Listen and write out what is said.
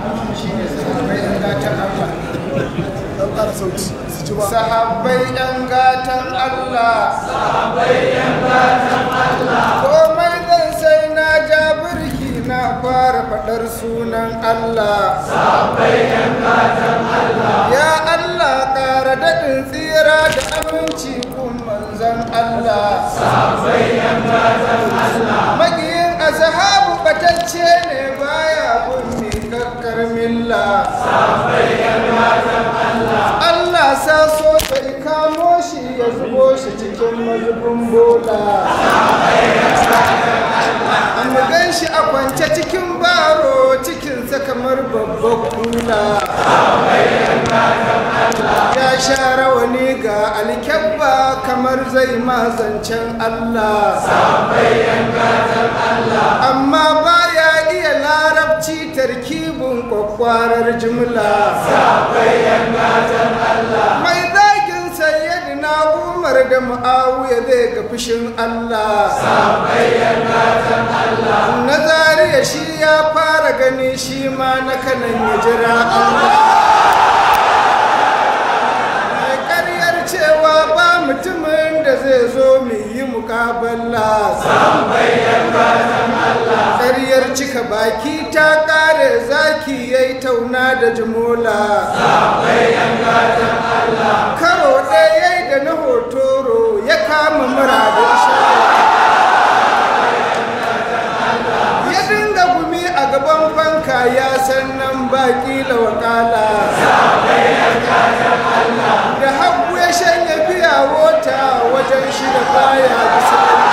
shine sahabbai yan gatan Allah dan ƙara sauti su ji ba sahabbai yan gatan Allah komai zan sai na ja birki na fara faɗar sunan Allah ya Allah ƙara daɗin tsira da aminci kun manzan Allah magiyin azhabu batacce ne baya bin miƙaƙƙar milla Allah sa so sai kamo shi ya zubo shi cikin mazubin bola mu gan shi a kwance cikin baro cikinsa kamar babbar kula ya sha rawani ga alkyabba kamar zai mazancen Allah amma baya iya larabci tarkibin kwakwarar jimla mai zagin sayyidina umar da mu'awiya zai ga fushin Allah na zariya shi ya fara gani shi ma na kanan ya jira Allah mai karyar cewa ba mutumin da zai zo mai yi mukabala karyar cika baki ta kare zaki ya yi tauna da jimola karo ɗaya ya yi da na hotoro ya kama muradin sha ya dinga gumi a gaban fanka ya san nan baki la wakala da hagu ya shanya biya wota wajen shi da baya bisa